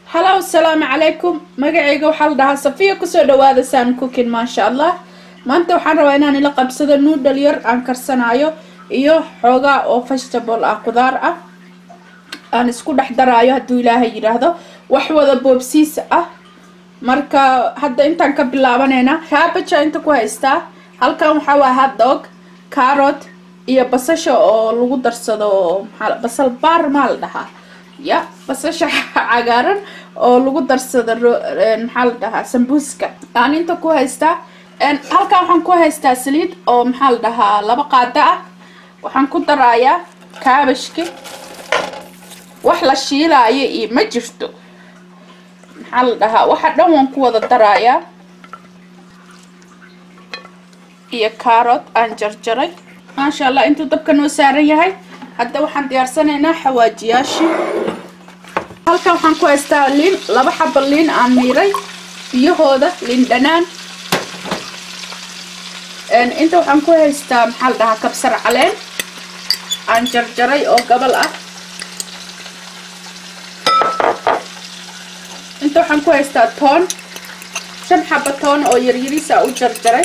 halow asalaamu calaykum magacayga waxaa la dhahaa safiya kusoo dhawaada saan cookin maasha allah maanta waxaan rabaa inaan ila qabsado nuudhal yar aan karsanaayo iyo xoogaa oo vegetable ah qudaar ah aan isku dhex daraayo hadduu ilaahay yidhaahdo wax wada boobsiis ah marka hadda intaan ka bilaabaneynaa kaabaja inta ku haystaa halkan waxaa waa hotdog carrot iyo basasha oo lagu darsado maxaa basal baar maa la dhahaa ya basasha cagaaran oo lagu darsado maxaa la dhahaa sambuuska aan inta ku haystaa halkan waxaan ku haystaa saliid oo maxaa la dhahaa laba qaada ah waxaan ku daraayaa kaabashki wax la shiilaayo iyo ma jirto maxaa la dhahaa waxa dhan waan ku wada daraayaa iyo carrot aan jarjaray maasha allah intuu dabka noo saaran yahay hadda waxaan diyaarsanaynaa xawaajiyaashii halkan waxaan ku haystaa liin laba xaba liin aan miiray biyahooda liin dhanaan inta waxaan ku haystaa maxaa la dhahaa kabsar caleen aan jarjaray oo gabal ah inta waxaan ku haystaa toon shan xaba toon oo yaryariisa u jarjaray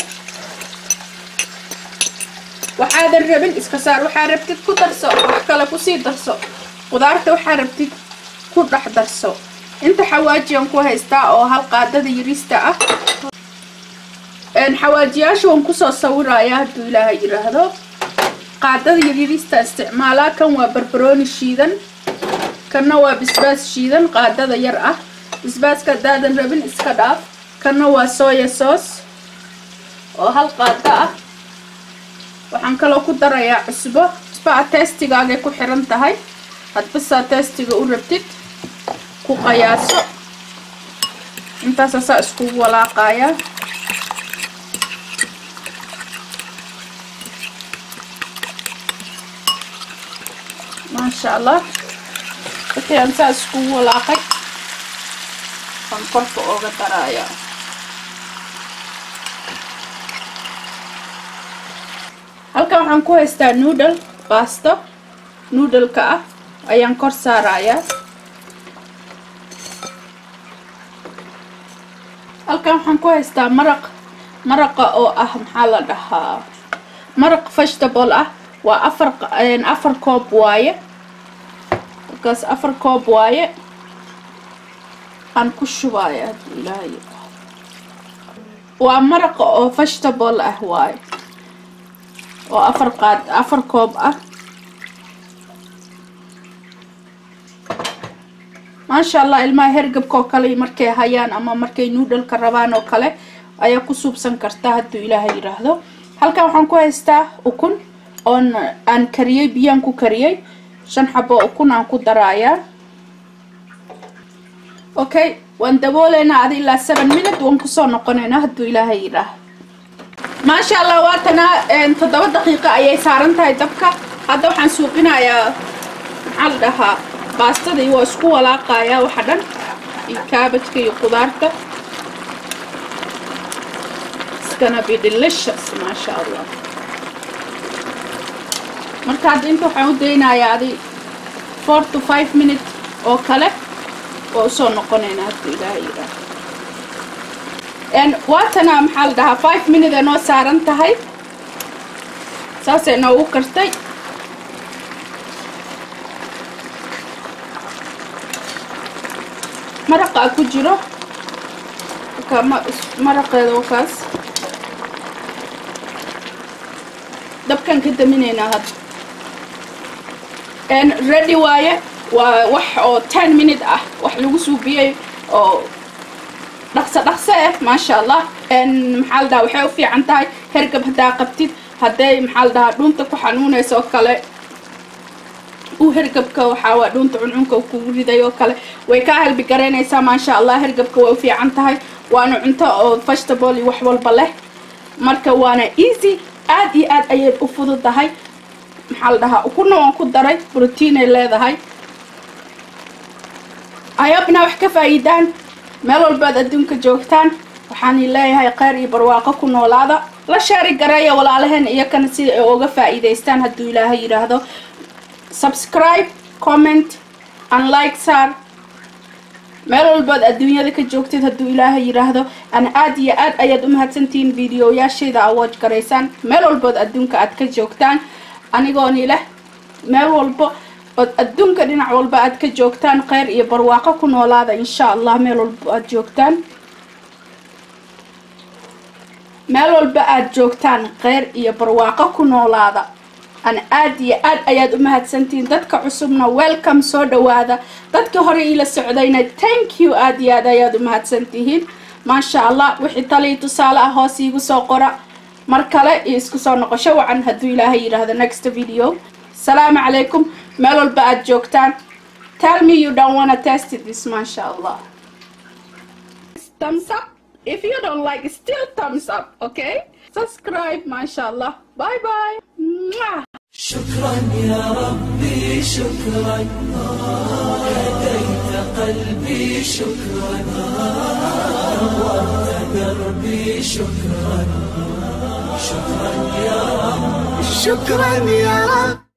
waxaadan rabin iska saar waxaa rabtid ku darso wax kale kusii darso qudaarta waxaa rabtid ku dhex darso inta xawaajiyan ku haystaa oo hal qaadada yarista ah xawaajiyaasha waan kusoo sawirayaa hadduu ilaahay yidhaahdo qaadada yaryarista isticmaalaa kan waa barbarooni shiidan kanna waa bisbaas shiidan qaadada yar ah bisbaaska haddaadan rabin iska dhaaf kanna waa soya soos oo hal qaado ah waxaan kaloo ku darayaa cusbo cusbo a teestigaagay ku xiran tahay hadbasaa teestiga u rabtid ku qayaaso intaasasaa iskugu walaaqayaa maasha allah wixii aan saa iskugu walaaqay aan korka ooga darayaa halkan waxaan ku haystaa noodle baasto noodleka ah ayaan kor saarayaa halkan waxaan ku haystaa maraq maraqa oo ah maxaa la dhahaa maraq vegetable ah waa afar afar koob waaye markaas afar koob waaye aan ku shubaya hadduu ilaahay waa maraqa oo vegetable ah waaye oo afar qaad afar koob ah maasha allah ilmaha hergabka oo kale markay hayaan ama markay noodhalka rabaan oo kale ayaa ku suubsan karta hadduu ilaahay yidhaahdo halkan waxaan ku haystaa ukun oon aan kariyey biyaan ku kariyey shan xabo ukun aan ku daraayaa okay waan dabooleynaa adi ilaa seven minute waan kusoo noqonaynaa hadduu ilaahay yidhaahdo maasha allah waatanaa toddoba daqiiqo ayay saaran tahay dabka hadda waxaan suuqinayaa maxaa la dhahaa baastadii waa isku walaaqayaa waxa dhan iyo kaabajka iyo qudaarta iskana be delicious maasha allah marka hadda inta waxaan u daynayaa adi four to five minute oo kale waa usoo noqonaynaa hadduu ilaaha yidhaah waatana maxaa la dhahaa five minute noo saaran tahay saasay noogu kartay maraqaa ku jiro maraqeeda wakaas dabkan ka daminaynaa hadda ready waaye waa wax oo ten minute ah wax lagu suubiyey oo dhaqso dhaqso eh maasha allah maxaa la dhahaa waxay u fiican tahay hergab haddaa qabtid hadday maxaa la dhahaa dhuunta ku xanuunaysa oo kale uu hergabka waxaa waa dhuunta cuncunka kugu riday oo kale way kaa helbi garaynaysaa maasha allah hergabka way u fiican tahay waana cunto oo vegetable iyo wax walba leh marka waana easy aad iyo aad ayay u fududahay maxaa la dhahaa ukuna waan ku daray brotiinay leedahay ayabna wax ka faa'iidaan meel walbaad adduunka joogtaan waxaan leeyahay kheyr iyo barwaaqo ku noolaada la sheeri gareeya walaalaheen iyakana sida ay uga faa'iidaystaan hadduu ilaahay yidhaahdo subscribe comment and like saar meel walbaad adduunyada ka joogtid hadduu ilaahay yidhaahdo ana aad iyo aad ayaad u mahadsantihiin videoyaashayda awood garaysaan meel walbood adduunka aad ka joogtaan anigooni leh meel walbo ood adduunka dhinac walba aad ka joogtaan kheyr iyo barwaaqo ku noolaada insha allah meel walbo aad joogtaan meel walba aad joogtaan kheyr iyo barwaaqo ku noolaada ana aad iyo aad ayaad u mahadsantihiin dadka cusubna welcome soo dhawaada dadkii hore iila socdayna thank you aad iyo aad ayaad u mahadsantihiin maasha allah wixii talii tusaale ah hoos iigu soo qora mar kale iyo isku soo noqosho wacan hadduu ilaahay yidhaahdo next video salaamu calaykum meel walba aad joogtaan tell me you don't wanna test this maasha allah thumbs up if you don't like still thumbs up okay subscribe maasha allah bye bye Mwah. شكرا يا ربي شكرا هديت قلبي شكرا نورت دربي شكرا شكرا يا رب شكرا يا رب